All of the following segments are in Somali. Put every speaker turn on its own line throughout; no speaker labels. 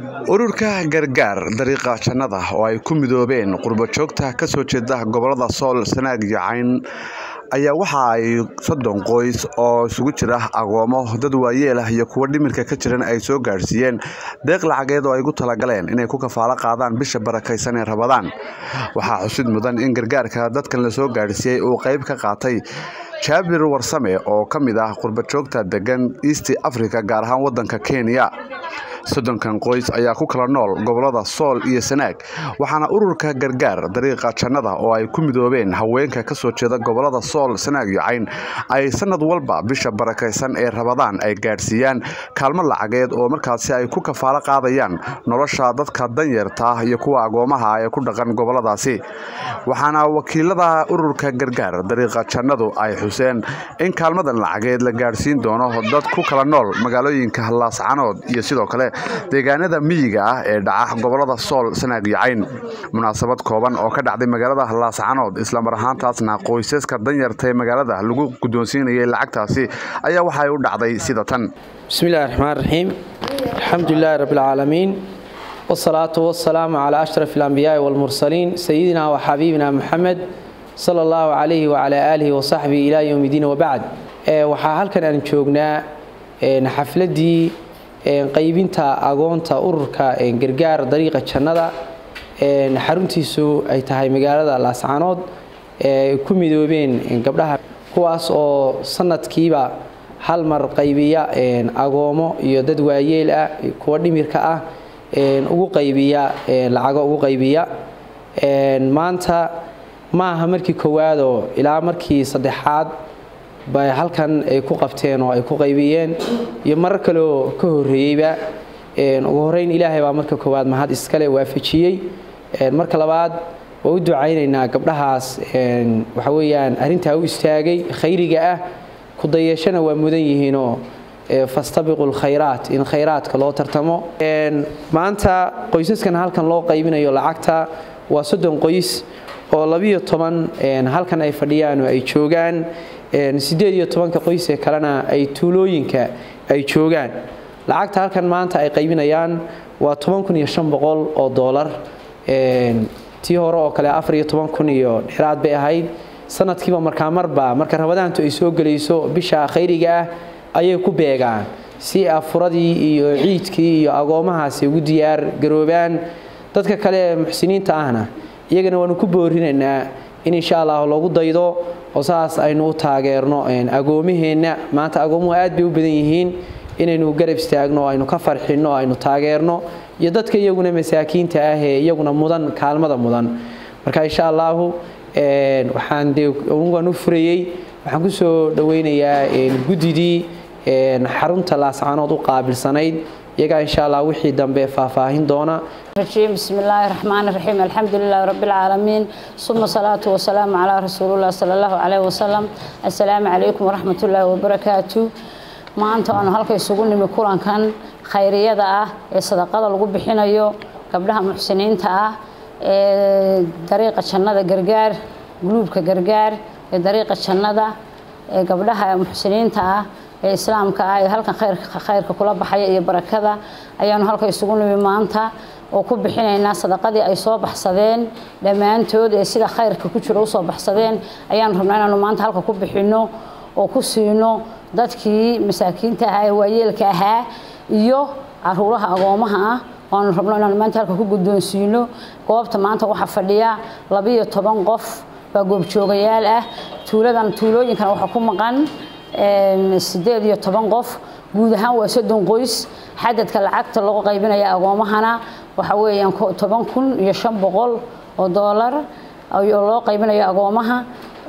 ururka gargaar dariiqa jannada oo ay ku midoobeen qurbojoogta ka soo jeeda gobolada sool sanaag iyo cayn ayaa waxa ay soddon qoys oo isugu jira agoomo dad waayeel ah iyo kuwo dhimirka ka jiran ay soo gaadhsiiyeen deeq lacageed oo ay gu talagaleen inay ku kafaalo qaadaan bisha barakaysan ee rabadaan waxaa xusid mudan in gargaarka dadkan la soo gaadhsiiyey uu qayb ka qaatay jaabir warsame oo ka mid ah qurbojoogta degan east africa gaar ahaan wadanka kenya soddonkan qoys ayaa ku kala nool gobolada sool iyo sanaag waxaana ururka gargaar dariiqa jannada oo ay ku midoobeen haweenka ka soo jeeda gobolada sool sanaag iyo cayn ay sanad walba bisha barakaysan ee rabadaan ay gaadhsiiyaan kaalmo lacageed oo markaasi ay ku kafaalo qaadayaan nolosha dadka danyarta ah iyo kuwa agoomaha ee ku dhaqan goboladaasi waxaana wakiilada ururka gargaar dariiqa jannadu ay xuseen in kaalmadan lacageed la gaadhsiin doono dad ku kala nool magaalooyinka laascanood iyo sidoo kale deegaanada miyiga ah ee dhaca gobolada sool sanaag iyo cayn munaasabad kooban oo ka dhacday magaalada laascanood islamar ahaantaasna qoysaska danyarta ee magaalada lagu guddoonsiinayay lacagtaasi ayaa waxay u dhacday sida tan
bismillahi raxmaan raxiim alxamdulilaahi rabbilcaalamiin wsalaatu wasalaamu calaa ashraf alambiyaai walmursaliin sayidina wa xabiibina muxamed sala allahu calayhi wacalaa aalihi wasaxbihi ilaa yowmi diin wabacd waxaa halkan aan joognaa xafladii qaybinta agoonta ururka gargaar dariiqa jannada xaruntiisu ay tahay magaalada laascanood ku midoobeen gabdhaha kuwaas oo sanadkiiba hal mar qaybiya agoomo iyo dad waayeel ah kuwa dhimirka ah ugu qaybiya lacago ugu qaybiya maanta ma aha markii koowaadoo ilaa markii saddexaad bay halkan ay ku qabteen oo ay ku qaybiyeen iyo marar kaleoo ka horeeyeyba ugu horeyn ilaahay baa marka koowaad mahad iskale waafajiyey marka labaad waa u ducaynaynaa gabdhahaas waxa weyaan arrintaa u istaagay khayriga ah kudayashana waa mudan yihiinoo fastabiqu lkhayraat in khayraadka loo tartamo maanta qoysaskan halkan loo qaybinayo lacagta waa soddon qoys oo labiyo toban halkan ay fadhiyaan oo ay joogaan sideed iyo tobanka qoysee kalena ay tuulooyinka ay joogaan lacagta halkan maanta ay qaybinayaan waa toban kun iyo shan boqol oo doolar tii hore oo kale afar iyo toban kun iyo dheeraad bay ahayd sanadkiiba markaa marba marka rabadaantu ay soo gelayso bisha khayriga ah ayay ku beegaan si afuradii iyo ciidkii iyo agoomahaasi ugu diyaar garoobaan dadka kale ee muxsiniinta ahna iyagana waanu ku boorinaynaa in insha allah loogu daydo oo saas aynu u taageerno agoomaheenna maanta agoomuhu aad bay u badan yihiin inaynu garab istaagno aynu ka farxinno aynu taageerno iyo dadka iyaguna masaakiinta ah ee iyaguna mudan kaalmada mudan marka insha allahu waxaan dee waan u furayey waxaan kusoo dhaweynayaa guddidii xarunta laascanood u qaabilsanayd iyagaa insha allah wixii dambe faahfaahin doona
بسم الله الرحمن الرحيم الحمد لله رب العالمين ثم صلاة والسلام على رسول الله صلى الله عليه وسلم السلام عليكم ورحمة الله وبركاته maanta aanu halka isugu nimi kulankan khayriyada ah ee sadaqada lagu bixinayo gabdhaha muxsiniinta ah ee dariiqa jannada gargaar guluubka gargaar ee dariiqa jannada ee gabdhaha muxsiniinta ah ee islaamka ah ee halkan khayrka kula baxaya iyo barakada ayaanu halka isugu nimi maanta oo ku bixinaynaa sadaqadii ay soo baxsadeen dhammaantood ee sida khayrka ku jiro usoo baxsadeen ayaanu rabnaa inaanu maanta halka ku bixinno oo ku siino dadkii masaakiinta ahaa ee waayeelka ahaa iyo caruuraha agoomaha ah waanu rabno inaanu maanta halka ku guddoonsiino goobta maanta waxaa fadhiya labiyo toban qof baa goobjoogayaal ah tuuladan tuulooyinkan waxaa ku maqan sideed iyo toban qof guud ahaan waa soddon qoys xadadka lacagta lagu qaybinaya agoomahana waxa weeyaan toban kun iyo shan boqol oo doolar oo loo qaybinayo agoomaha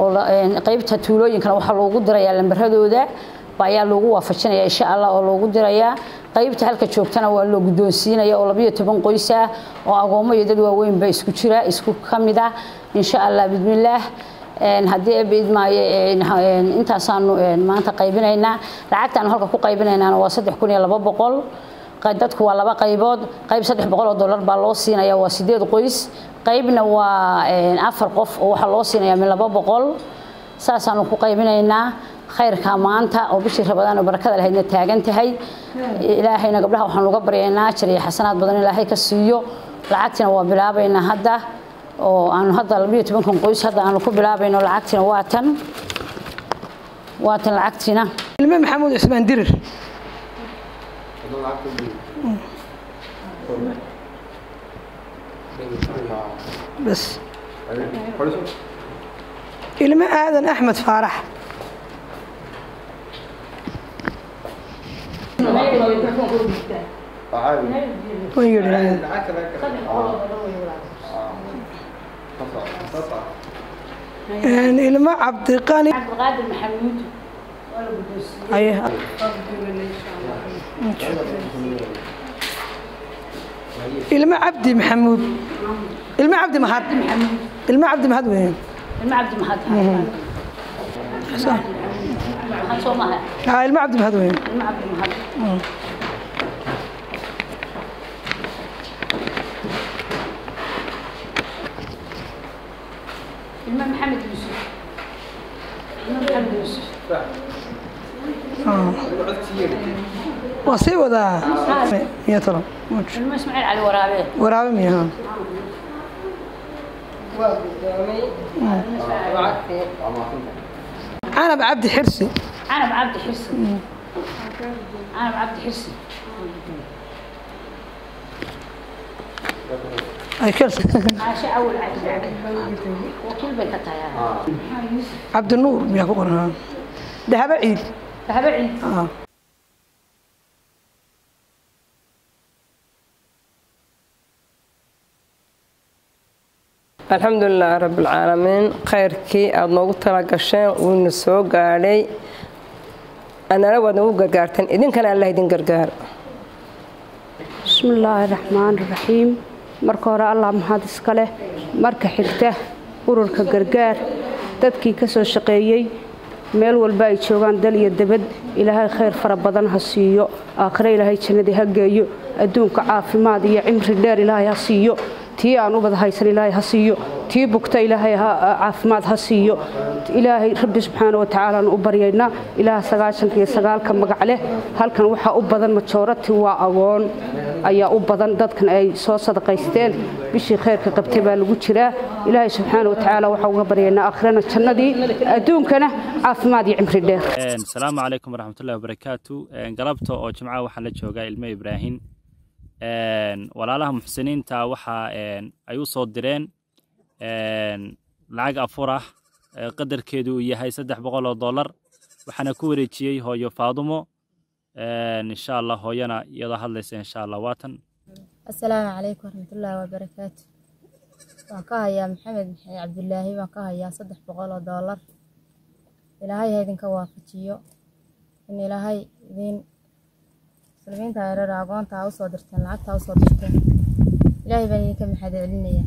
qaybta tuulooyinkana waxaa loogu dirayaa lambaradooda ayaa loogu waafajinaya insha allah oo loogu dirayaa qaybta halka joogtana waa loo guddoonsiinaya oo labiyo toban qoys ah oo agoomo iyo dad waaweynba isku jira isku ka mid ah insha allah bismillaah haddii eebidmaayo intaasaanu maanta qaybinaynaa lacagtaanu halka ku qaybinaynaana waa saddex kun iyo laba boqol dadku waa laba qaybood qayb saddex boqol oo dollar baa loo siinaya waa sideed qoys qaybna waa afar qof oo waxaa loo siinaya min laba boqol saasaanu ku qaybinaynaa khayrka maanta oo bishii rabadaan oo barakada lahaydna taagan tahay ilaahayna gabdhaha waxaan uga baryaynaa ajar iyo xasanaad badan ilaahay ka siiyo lacagtina waa bilaabaynaa hadda oo aanu hadda labiyo tobankan qoys hadda aanu ku bilaabayno lacagtina waa tan waa tan lacagtina
ilme maxamuud cusmaan dirir bas ilme aadan axmed faarax way yidhi ilmo cabdiqani
cabdiqaadir maxamuud
aye ilmo cabdi maxamuud ilmo cabdi mahad ilmo cabdi mahad weyn
ilma cabdi mahad mahad soo maha
haa ilmo cabdi mahad weyn
ilma cabdi mahad ilma maxamed yuusuf ilma maxamed yuusuf
waa sii wadaa miya talo
ilma ismaaciil cali waraabe
waraabe miya haa canab cabdi xirsi
canab cabdi xirsi canab cabdi xirsi
ay kirsi
caashe awal cali wakiil bay ka tahay
cabdinuur miyaa ku qoran haa dahabo ciid
dahaba ciid
haa
alxamdulilaahi rabbilcaalamiin khayrkii aada noogu tala gasheen wuuna soo gaadhay anana waad nagu gargaarteen idinkana allah idin gargaar
bismillaahi raxmaani raxiim marka hore allah mahad iska leh marka xigta ururka gargaar dadkii ka soo shaqeeyey meel walba ay joogaan dal iyo debad ilaahay khayr fara badan ha siiyo aakhire ilaahay jannadii ha geeyo adduunka caafimaad iyo cimri dheer ilaahay ha siiyo tii aan ubad haysan ilaahay ha siiyo tii bugta ilaahay caafimaad ha siiyo ilaahay rabbi subxaana watacaala aan u baryaynaa ilaah sagaashanka iyo sagaalka magac leh halkan waxaa u badan majoorati waa agoon ayaa u badan dadkan ay soo sadaqaysteen bishii khayrka qabtay baa lagu jiraa ilaahay subxaana watacaala waxaa uga baryaynaa aakhirana jannadii adduunkana caafimaad iyo cimri dheer
asalaamu calaykum waraxmatullahi wabarakaatu galabta oo jimcaha waxaan la joogaa ilmo ibraahim walaalaha muxsiniinta waxa ay u soo direen lacag afur ah qadarkeedu uu yahay saddex boqol oo dollar waxaana ku wareejiyey hooyo faadumo insha allah hooyana iyadoo hadlaysa insha allah waatan
asalaamu calaykum waraxmatullaahi wabarakaatu waan ka hayaa maxamed maxamed cabdulaahi waan ka hayaa saddex boqol oo dollar ilaahay ha idinka waafajiyo in ilaahay idin muslimiinta yareer agoonta ha usoo dirteen lacagta ha usoo dirteen ilaahay baan idinka maxad celinaya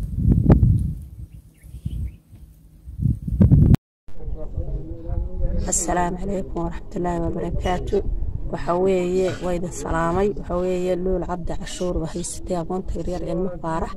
asalaamu calaykum waraxmatullaahi wabarakaatu waxa weeye waa idin salaamay waxa weeye luul cabdi cashuur waa haysatay aqoonta yaryar ilmo faarax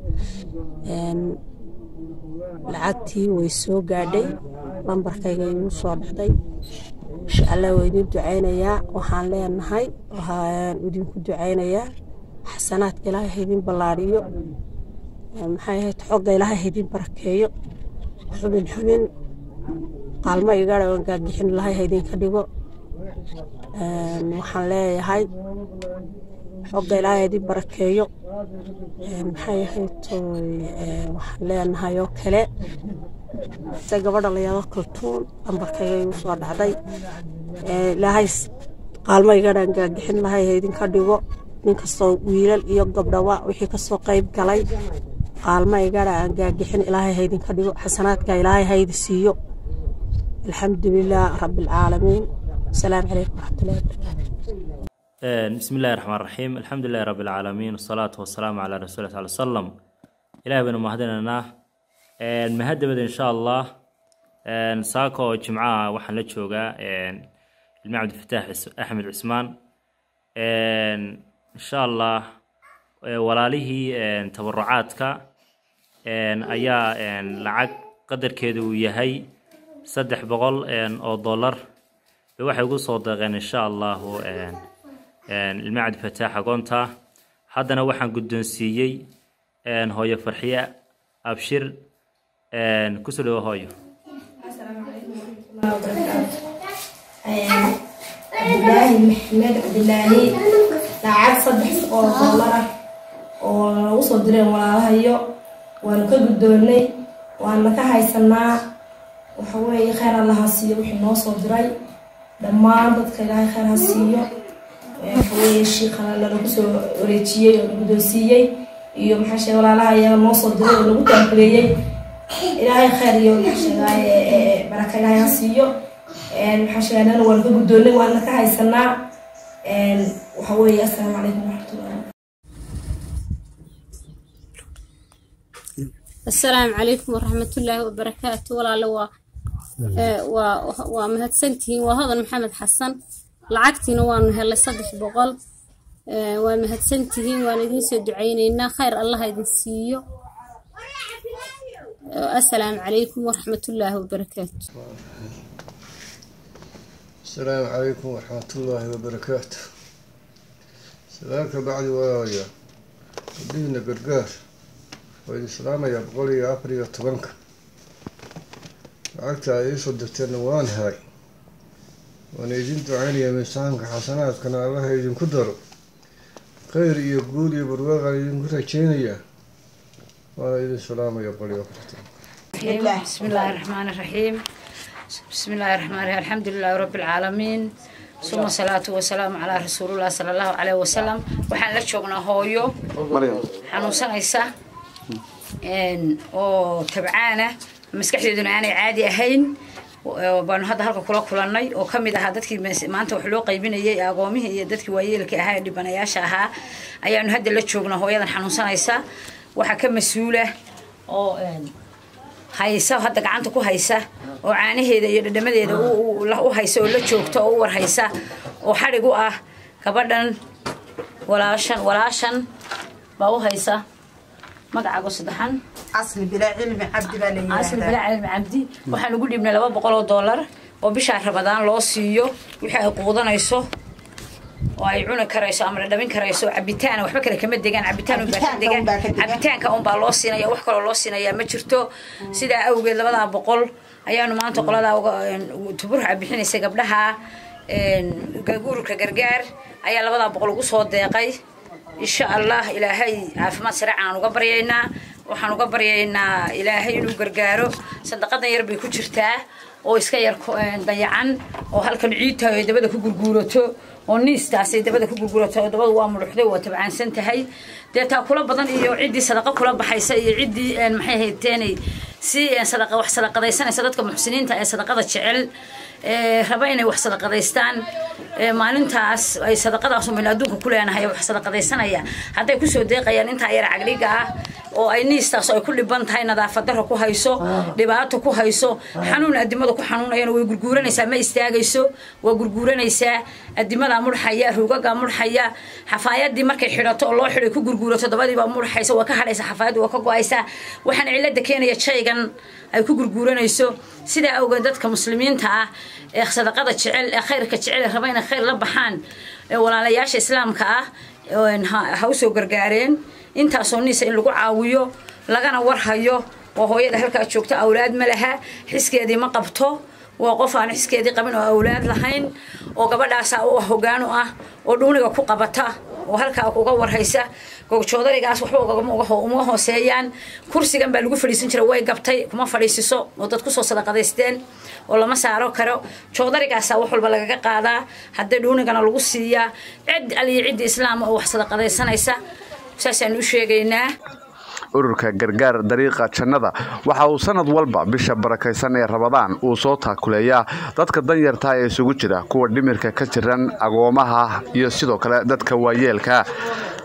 lacagtii way soo gaadhay lambarkayga igu soo dhacday insha allah waa idin ducaynayaa waxaan leenahay waxaan idinku ducaynayaa xasanaadka ilaahay ha idin ballaadhiyo maxay ahayd xogga ilaahay ha idin barakeeyo xubin xubin qaalmo igara oo gaagixin lahay ha idinka dhigo waxaan leeyahay xogga ilaahay ha idin barakeeyo maxay ahayd waxaan leenahay oo kale se gabadha layado kaltuun lambarkayga igu soo dhacday ilaahay qaalmo igadhan gaagixin lahay ha idinka dhigo nin kastoo wiilal iyo gabdhawa wixii kasoo qayb galay qaalmo igadha aan gaagixin ilaahay ha idinka dhigo xasanaadka ilaahay ha idi siiyo alxamdu lilah rabi alcaalamiin asalaamu calaykum waraxmatullahi wabarakaatu
بسم الله الرحمن الرحيم الحمد لله رب العالمين والصلاة والسلام على رسول الله صلى الله عليه وسلم إلهي بن مهدنا مهدبة إن شاء الله ساكو جمعة وحن لتشوغا المعبد الفتاح أحمد عثمان إن شاء الله ولاله تبرعاتك أيا لعق قدر كيدو يهي saddex boqol oo dollar bay waxay ugu soo deeqeen insha allahu ilma cabdifataax agoonta haddana waxaan guddoonsiiyey hooyo farxiye abshir kusoo dhawo hooyo
cabdilaahi maxmed cabdilaahi lacag saddex oo doolar ah oo nagu soo direen walaalahayo waanu ka guddoonnay waana ka haysanaa waxaweeye kheyr allaha siiyo wixii noo soo diray dhammaan dadka ilaahay kheyr ha siiyo waxaweeye shiikhana lanagu soo wareejiyey oo na guddoonsiiyey iyo maxaa sheege walaalaha iyaga noo soo diray oo nagu taankuleeyey ilaahay kheyr iyo maxaa sheegaaye baraka ilaahay ha siiyo maxaa sheegaanana waanu ka guddoonnay waana ka haysanaa waxa weeye assalaamu calaykum waraxmatullahi
assalaamu calaykum waraxmatullaahi wabarakaatu walaale waa waa waa mahadsantihiin waa hodan maxamed xasan lacagtiina waanu helay saddex boqol waa mahadsantihiin waan idiin soo ducaynaynaa khayr allah idin siiyo assalaamu calaykum waraxmatullaahi wabarakaatu
السلام عليكم ورحمة الله وبركاته سلامك بعد ويا ودينا قرقاش وإذا سلام يا بقولي يا أبري يا طبنك لعقت عيش ودفترنا وان هاي وانا يجين دعاني من سامك حسنات كان الله يجين كدر خير يقول يا برواغ يجين كدر تشينيا وانا إذا سلام يا بقولي يا أبري
بسم الله الرحمن الرحيم بسم الله الرحمن الرحيم الحمد لله رب العالمين ثم الصلاة والسلام على رسول الله صلى الله عليه وسلم waxaan la joognaa hooyo xanuunsanaysa oo tabcaana maskaxdeeduna aanay caadi ahayn baanu hadda halka kula kulannay oo ka mid ahaa dadkii maanta wax loo qaybinayay agoomihii iyo dadkii waayeelka ahaa ee dhibanayaasha ahaa ayaanu hadda la joognaa hooyadan xanuunsanaysa waxaa ka mas-uula oo haysa hadda gacanta ku haysa oo caanaheeda iyo dhadhamadeeda u haysa oo la joogta oo u war haysa oo xadhig u ah gabadhan walaashan walaashan baa u haysa magacaago saddexan
asli bilaa cilmi cabdi baa la
asli bilaa cilmi cabdi waxaan ugu dhibnay laba boqol oo dollar oo bishaa rabadaan loo siiyo wixii ay quudanayso oo ay cuni karayso ama dhadhamin karayso cabitaan waxba kale kama degaan cabitaan unbaa ka degan cabitaanka unbaa loo siinaya wax kaloo loo siinayaa ma jirto sidaa awgeed labadaa boqol ayaanu maanta qoladaa tuburxa bixinaysa gabdhaha ururka gargaar ayaa labadaa boqol ugu soo deeqay insha allah ilaahay caafimaad sareecan aan uga baryaynaa waxaan uga baryaynaa ilaahay inuu gargaaro sadaqadan yar bay ku jirtaa oo iska yar dayacan oo halkan ciidta ay dabada ku gurguurato oo niistaasay dabada ku gurgurato oo dabadu waa mudhuxday waa tabcaansan tahay dee taa kula badan iyo ciddii sadaqa kula baxaysa iyo ciddii maxay hayteenay si sadaqa wax sadaqadaysanaysa dadka muxsiniinta ee sadaqada jecel raba inay wax sadaqadaystaan maalintaas ay sadaqadaas umin adduunka ku leenahay wax sadaqadaysanaya hadday kusoo deeqayaan intaa yar cagdhiga ah oo ay niistaas ay ku dhiban tahay nadaafad darro ku hayso dhibaato ku hayso xanuun adimada ku xanuunayana way gurguuranaysaa ma istaagayso waa gurguuranaysaa adimadaa mudhxaya ruugagaa mudhxaya xafaayadii markay xidhato oo loo xidhay ku gurguurato dabadiibaa mudhxaysa waa ka hadhaysa xafaayadii waa ka go-aysa waxaana cilada keenaya shaygan ay ku gurguuranayso sidaa awgeed dadka muslimiinta ah ee sadaqada jecel ee khayrka jecel ee raba inay khayr la baxaan ee walaalayaasha islaamka ah ha usoo gargaareen intaasoo niisa in lagu caawiyo lagana warhayo oo hooyada halkaa joogta awlaad ma laha xiskeedii ma qabto waa qof aan xiskeedii qabin oo awlaad lahayn oo gabadhaasaa u hogaan u ah oo dhuuniga ku qabata oo halkaa uga warhaysa gogjoodarigaas waxba uma hooseeyaan kursigan baa lagu fadhiisan jira way gabtay kuma fadhiisiso oo dad kusoo sadaqadaysteen oo lama saaro karo joodarigaasa wax walba lagaga qaadaa hadday dhuunigana lagu siiyaa cid aliyo cidda islaama oo wax sadaqadaysanaysa saasaan u sheegaynaa
ururka gargaar dariiqa jannada waxa uu sanad walba bisha barakaysan ee rabadaan uu soo taakuleeyaa dadka danyarta ee isugu jira kuwa dhimirka ka jiran agoomaha iyo sidoo kale dadka waayeelka